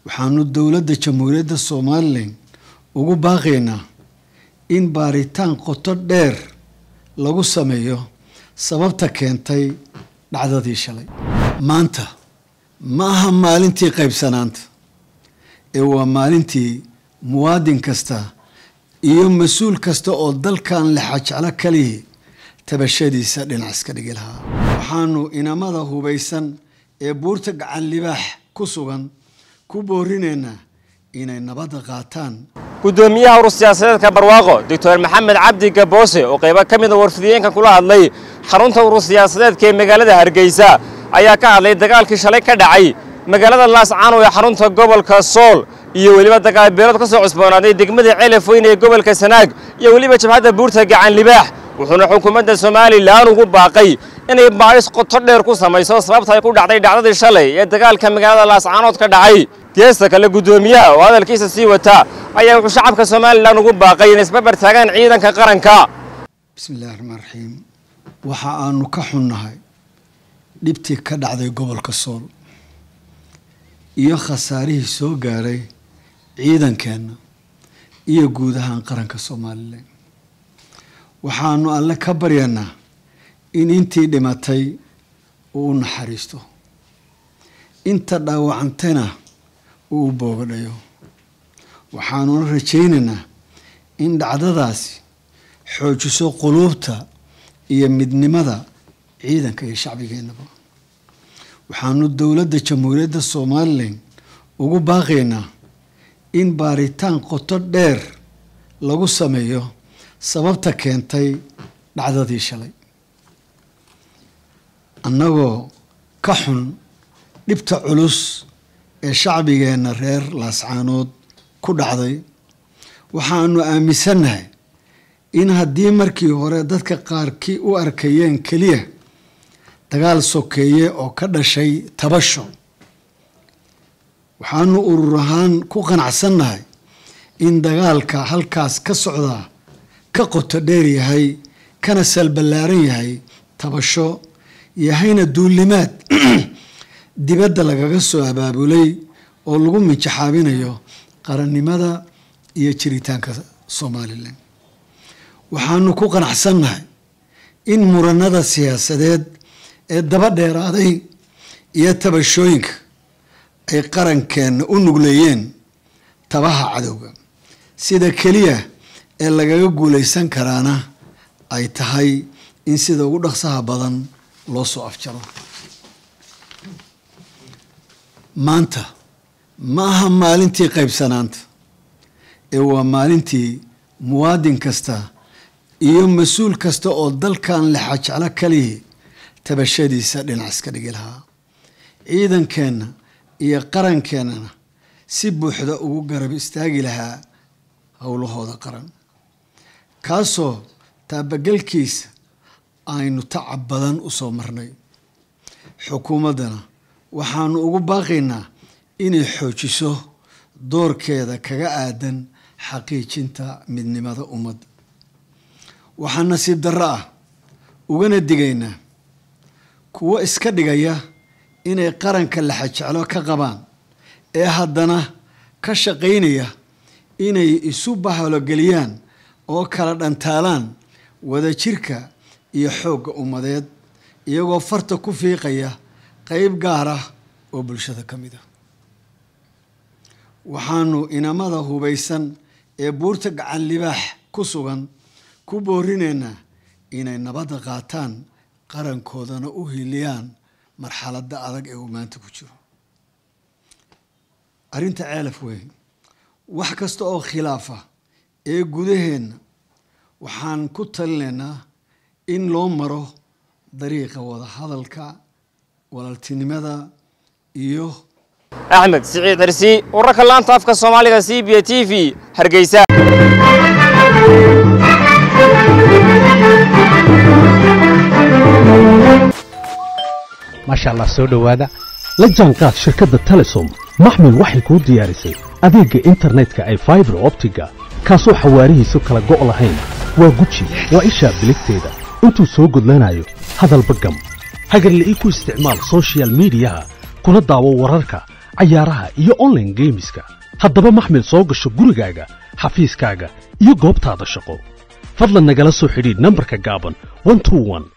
waxaanu dowladda jamhuuriyadda somalilan ugu baaqaynaa in baaritaan qoto dheer lagu sameeyo sababta keentay dhacdadii shalay maanta ma aha maalintii qaybsanaanta ee waa maalintii muwaadin kasta iyo mas-uul kasta oo dalkan lexajeclo kalihii tabashadiisa dhinac iska dhigi lahaa waxaanu inamada hubaysan ee buurta gacan libaax ku sugan ku boorinaynaa inay nabadda qaataan gudoomiyaha urur siyaasadeedka barwaaqo doctor maxamed cabdi gaboose oo qaybo ka mida warfidiyeenka kula hadlay xarunta urur siyaasadeedka ee magaalada hargeysa ayaa ka hadlay dagaalkii shalay ka dhacay magaalada laascaanow ee xarunta gobolka sool iyo weliba dagaalbeelood ka soo cusboonaaday degmada celaf weyn ee gobolka sanaag iyo weliba jabhadda buurta gacan libaax wuxuuna xukuumadda somalilan ugu baaqay inay baadhis qoto dheer ku samayso sababta ay ku dhacday dhacdadii shalay ee dagaalka magaalada laascaanood ka dhacay geesta kale guddoomiyaha oo hadalkiisa sii wata ayaa wuxuu shacabka somalilan ugu baaqay inay isbarbar taagaan ciidanka qaranka bismi illahi raxmaan raxiim waxa aanu ka xunnahay dhibtii ka dhacday gobolka sool iyo khasaarihii soo gaaray ciidankeenna iyo guud ahaan qaranka somalilan waxaanu alle ka baryanaa in intii dhimatay uu u naxariisto inta dhaawacantayna uu u boogadhayo waxaanuna rajaynaynaa in dhacdadaasi xoojiso quluubta iyo midnimada ciidanka iyo shacbigeennaba waxaanu dowladda jamhuuriyadda somalilan ugu baaqaynaa in baaritaan qoto dheer lagu sameeyo sababta keentay dhacdadii shalay annagoo ka xun dhibta culus ee shacbigeenna reer laascaanood ku dhacday waxaanu aaminsannahay in haddii markii hore dadka qaarkii u arkayeen keliya dagaal sokeeye oo ka dhashay tabasho waxaanu urur ahaan ku qanacsannahay in dagaalka halkaas ka socdaa ka qoto dheer yahay kana salballaaran yahay tabasho yahayna duulimaad dibadda lagaga soo abaabulay oo lagu mijaxaabinayo qarannimada iyo jiritaanka somalilan waxaanu ku qanacsannahay in muranada siyaasadeed ee daba dheeraaday iyo tabashooyinka ay qarankeenna u nugleeyeen tabaha cadowga sida keliya ee lagaga guulaysan karaana ay tahay in sida ugu dhaqsaha badan loo soo afjaro maanta ma aha maalintii qaybsanaanta ee waa maalintii muwaadin kasta iyo mas-uul kasta oo dalkan lexajeclo kalihii tabashadiisa dhinac iska dhigi lahaa ciidankeenna iyo qarankeenana si buuxda ugu garab istaagi lahaa howlahooda qaran kaasoo taabagelkiisa aynu tacab badan u soo marnay xukuumaddana waxaanu ugu baaqaynaa inay xoojiso doorkeeda kaga aadan xaqiijinta midnimada ummadda waxaa nasiib darro ah ugana digaynaa kuwo iska dhigaya inay qaranka laxajeclo ka qabaan ee haddana ka shaqaynaya inay isu bahalogeliyaan oo kala dhantaalaan wadajirka iyo xoogga ummadeed iyagoo farta ku fiiqaya qeyb gaar ah oo bulshada ka mid ah waxaanu inamada hubaysan ee buurta gacan libaax ku sugan ku boorinaynaa inay nabadda qaataan qarankoodana u hiliyaan marxaladda adag ee uu maanta ku jiro arrinta ceelaf weyn wax kasta oo khilaafa ee gudaheenna waxaan ku talinaynaa in loo maro dariiqa wada hadalka walaaltinimada iyo axmed siciid xirsi wararka laanta afka soomaaliga c b t v hargeysa maasha allah soo dhowaada la jaanqaad shirkadda telesom maxmil waxay kuu diyaarisay adeegga internetka ay faibar optiga kaasoo xawaarihiisu kala go' lahayn waa guji waa ishaa biligteeda intuu soo gudlanayo hadalba gam hagarla'ii ku isticmaal soshiyal miidiyaha kuna daawo wararka cayaaraha iyo online geemiska haddaba maxmil soo gasho gurigaaga xafiiskaaga iyo goobtaada shaqo fadlan nagala soo xidhiidh nambarka gaaban 121